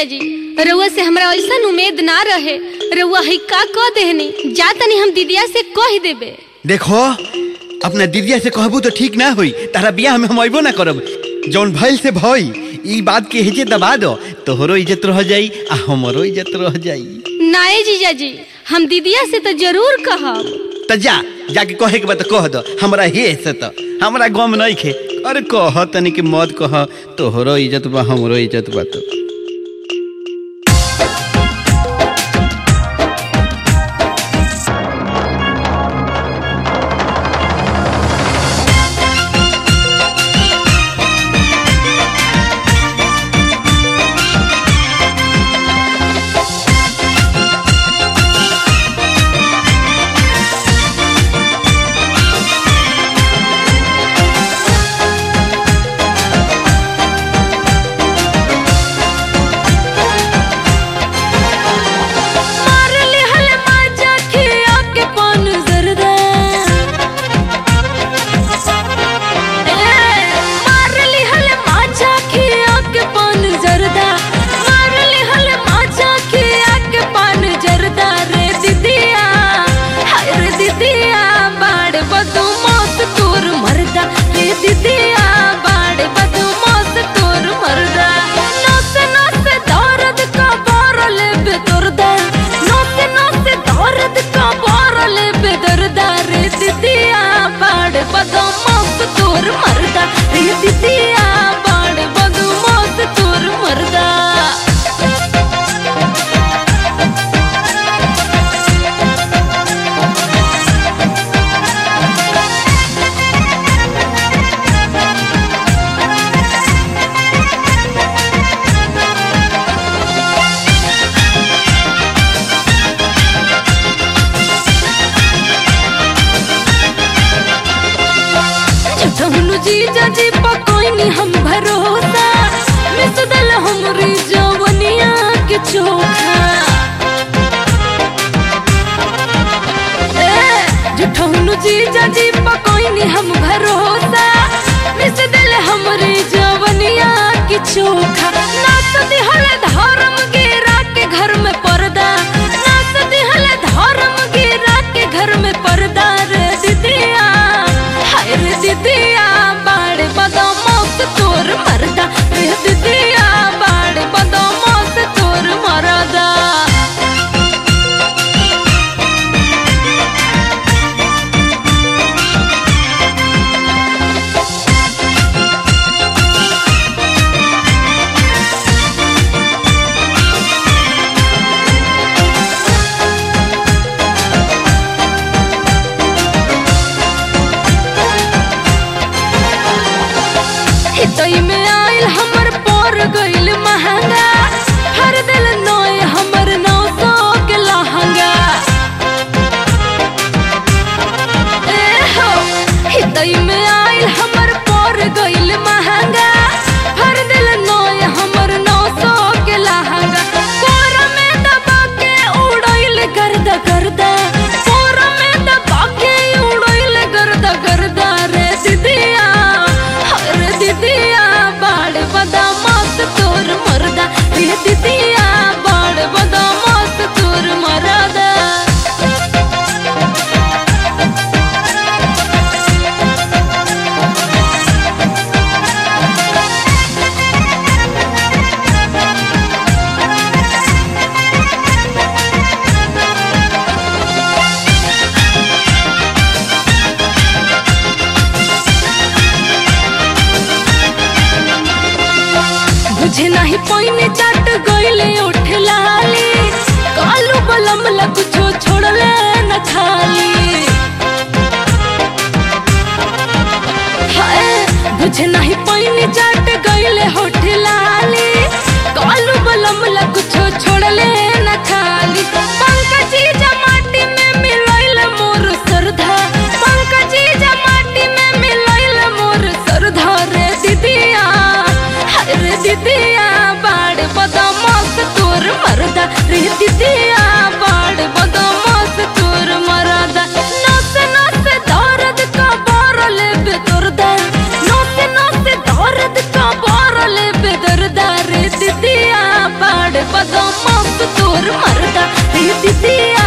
जीजा जी रउआ से हमरा ऐसा उम्मीद ना रहे रउआ है का कह देहनी जा तनी हम दीदिया से कह देबे देखो अपना दीदिया से कहबू तो ठीक ना होई तारा बियाह में हम अइबो ना करब जौन भइल से भई ई बात के हेजे दबा दो तोहरो इज्जत रह जाई आ हमरो इज्जत रह जाई नाए जीजा जी हम दीदिया से तो जरूर कहब त जा जाके कहे के बात कह दो हमरा हे से त हमरा गम नहीं खे अरे कह तनी के मत कह तोहरो इज्जत बा हमरो इज्जत बा तो मार लिहल माजा खिया के पान जरदा ए मार लिहल माजा खिया के पान जरदा मार लिहल माजा खिया के पान जरदा रे दीदिया हाय रे दीदिया बाड़ बदू मौत तोर मरदा रे दीदिया बाड़ बदू मौत तोर मरदा नस नस दर्द का बारल बेदर्दा नस नस दर्द का बारल बेदर्दा रे दीदिया बाड़ बदू मौत तोर मरदा रे दीदिया बाड़ बदू मौत तोर मरदा झुठहनु जीजा जी पकोइनी हम भरोसा मिस दल हमरी जवनिया के चोखा ए झुठहनु जीजा जी पकोइनी हम भरोसा मिस दल हमरी जवनिया के चोखा नाच दिहल धर्म गिरा के घर में पर्दा नाच दिहल धर्म गिरा के घर में पर्दा रे दीदिया हाय रे दीदिया बाड़ बदमाश तोर मरदा रे दीदिया बाड़ बदमाश तोर मरदा हितई में आइल हमर पर गइल महंगा हर दिल नोय हमर नौ सौ के लहंगा ए हो हितई में आइल हमर पर गइल महंगा हर दिल नोय हमर नौ सौ के लहंगा कोर में दबा के उड़इल गर्दा गर्दा कोर में दबा के उड़इल गर्दा गर्दा रे दीदिया रे दीदिया बाड़ बदमाश तोर मरदा रे दीदिया बाड़ बदमाश तोर मरदा बुझे नहीं पाइने चट गइले उठ लाली कालू बलम लग छो छोड़ले न खाली हाय बुझे नहीं पाइने चट गइले होठ लाली कालू बलम लग छो छोड़ले न खाली पंकजी जमाटी में मिलइल मोर सरधा पंकजी जमाटी में मिलइल मोर सरधा रे दीदिया हाय रे दीदिया बाड़ बदमाश तोर मरदा रे दीदिया बाड़ बदमाश तोर मरदा नस नस दर्द का बारल बेदर्दा नस नस दर्द का बारल बेदर्दा रे दीदिया बाड़ ई दीदिया